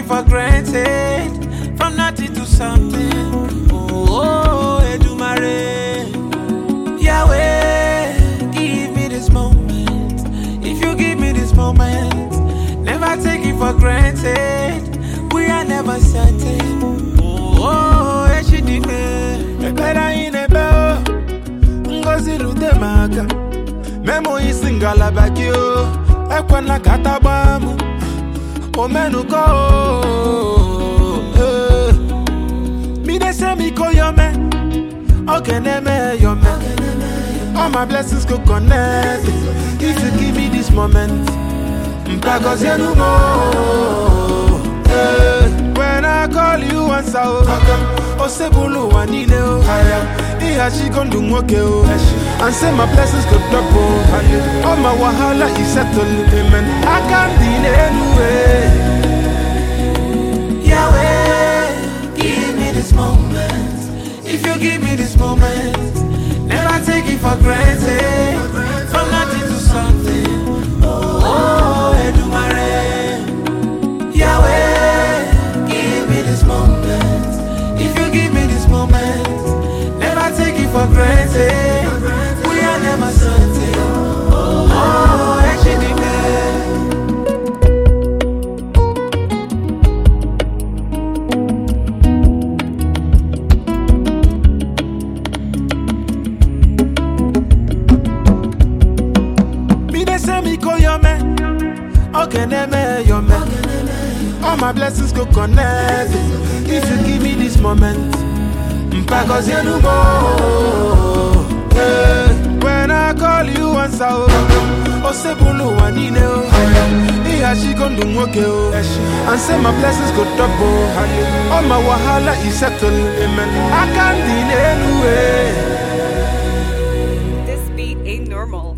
for granted. From nothing to something. Oh, oh Edumare. Yahweh, give me this moment. If you give me this moment, never take it for granted. We are never certain. Oh, oh Eshidime. ekpere anyị na-ekpe o ngozi rute m aka memo isi ngalaba gị o ekwela ka tagba m omenuko o eh. midese m iko yome oge na-eme yome all my blessings go connect if you give me this moment mpagozienu m o eh. when i call you answer o osebulu ụwa niile o ịghachigo ndụ nwoke o and say my blessings go double all my wahala is settled amen aka ndị n'elu eh. Yahweh, give me this moment. If you give me this moment, never take it for granted. From nothing to something. Oh, Edumare. Yahweh, give me this moment. If you give me this moment, never take it for granted. We are never certain. Oh, Eshidime. midese m iko yome oge na-eme yome all my blessings go connect if you give me this moment mpagozienu m o. Eh, when i call you answer o osebulu ụwa niile o ịghachigo ndụ nwoke o and say my blessings go double all my wahala is settled amen aka ndị n'elu eh. This beat ain't normal.